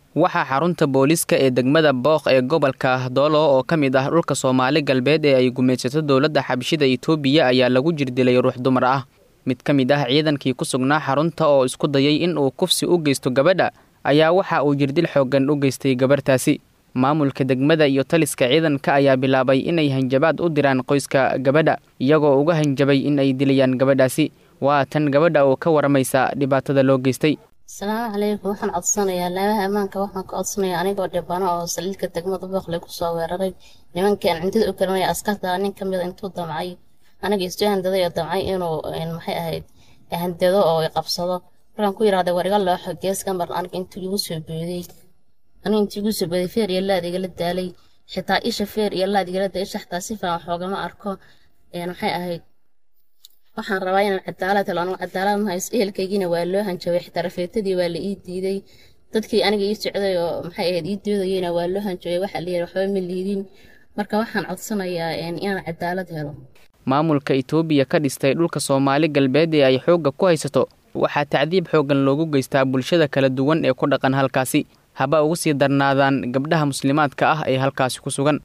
waxaa xarunta booliiska ee degmada booq ee gobolka doolo oo ka mid ah dhulka soomaali galbeed ee ay gumaysato dowladda xabshida itoobiya ayaa lagu jirdilay ruux dumar ah mid ka mid ah ciidankii ku sugnaa xarunta oo isku dayay in uu kufsi u geysto gabadha ayaa waxa uu jirdil xooggan u geystay gabarhtaasi maamulka degmada iyo taliska ciidanka ayaa bilaabay inay hanjabaad u diraan qoyska gabadha iyagoo uga hanjabay in ay dilayaan gabadhaasi waa tan gabadha oo ka waramaysa dhibaatada loo geystay asalaamu calaykum waxaan codsanayaa laabaha ammaanka waxaan ka codsanayaa anigoo dhibano oo saliidka degmada boqle kusoo weeraray nimankaan cindida u karinaya askarta nin ka mida intuu damcay aniga isu handaday oo damcay inuu maxay ahayd handado oo qabsado markaan ku yidhahday war iga looxo geeska mar aniga intuu igu soo booday aniga intuu igu soo booday feer iyo laad igala daalay xitaa isha feer iyo laad igala daalay isha xitaa si fiican xoogama arko maxay ahayd waxaan rabaa inaan cadaalad helo anigu cadaalad ma hayso ehelkaygiina waa loo hanjabay xitaa rafeetadii waa la ii diiday dadkii aniga ii socday oo maxay ahayd ii doodayeyna waa loo hanjabay waxaa layidhi waxba ma liidin marka waxaan codsanayaa inaan cadaalad helo maamulka itoobiya ka dhistay dhulka soomaali galbeed ee ay xoogga ku haysato waxaa tacdiib xooggan loogu geystaa bulshada kala duwan ee ku dhaqan halkaasi haba ugu sii darnaadaan gabdhaha muslimaadka ah ee halkaasi ku sugan